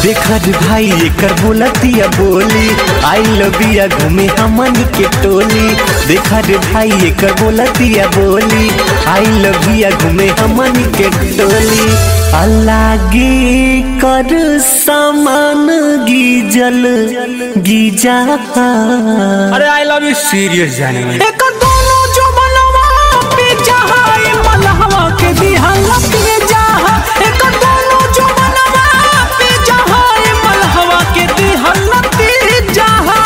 देखा रे भाई एकर बोलतिया बोली आई लबिया घूमे हमन के टोली देखा रे भाई एकर बोलतिया बोली आई लबिया घूमे हमन के टोली अलागे कर सामान गीजल गीजा अरे आई लव यू सीरियस जाने में एक दोनों जो बनवा पे जहाए मलहवा के दिहल पे जहा एक दोनों जो बनवा पे जहाए मलहवा के दिहल पे जहा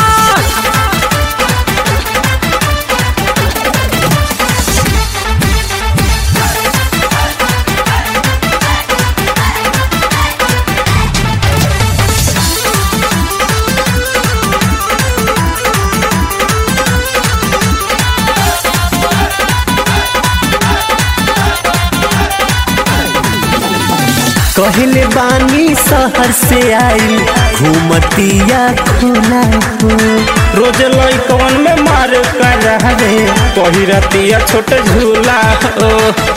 कहले बानी शहर से आई घूमतिया खुला हो रोज लइकवन में मार कर रहा रे कही रतिया छोट झूला ओ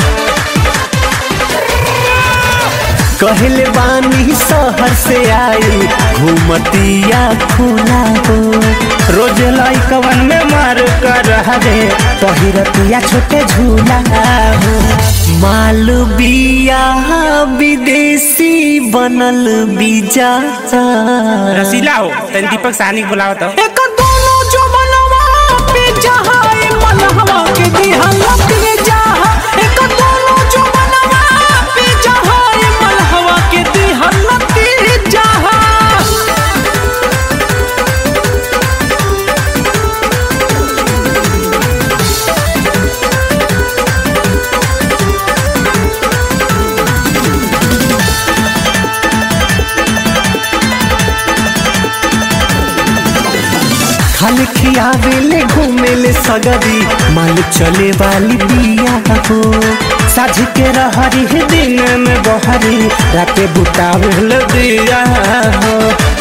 कहले बानी शहर से आई घूमतिया खुला हो रोज लइकवन में मार कर रहा रे कही रतिया छोटे झूला हो मालबिया विदेशी बनल बीजा रसीला हो तन दीपक साहनी बुलाओ तो एक दोनों जो बनवा पे जहाए मलहवा के दिहल पे जहा एक दोनों जो बनवा पे जहाए मलहवा के दिहल पे जहा खाल खियावेले घूमेले सगरी माल चले वाली बिया हो साझ के रहरी है दिन में बहरी राते बुतावे दिया हो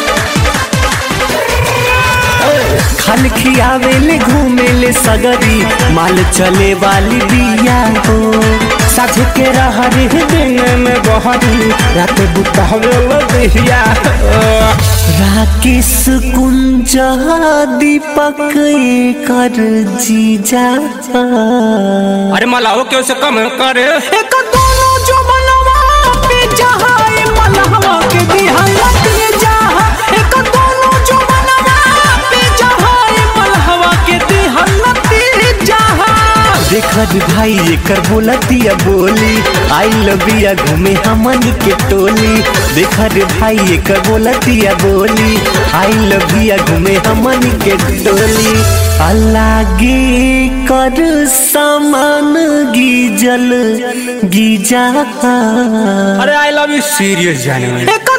खाल खियावेले घूमेले सगरी माल चले वाली बिया हो साझ के रहरी है दिन में बहरी राते बुतावे दिया हो राकेश कुंज दीपक कर जीजा अरे मलाहो क्यों से कम करे एक दोनों जो बनवा पे जहाए मलहवा के दिहल पे जहा एक दोनों जो बनवा पे जहाए मलहवा के दिहल पे जहा देखा रे भाई एकर बोलतिया बोली आई लबिया घूमे हमन के टोली देखा रे भाई एकर बोलतिया बोली आई लबिया घूमे हमन के टोली अलागे कर सामान गीजल गीजा अरे आई लव यू सीरियस जाने में एक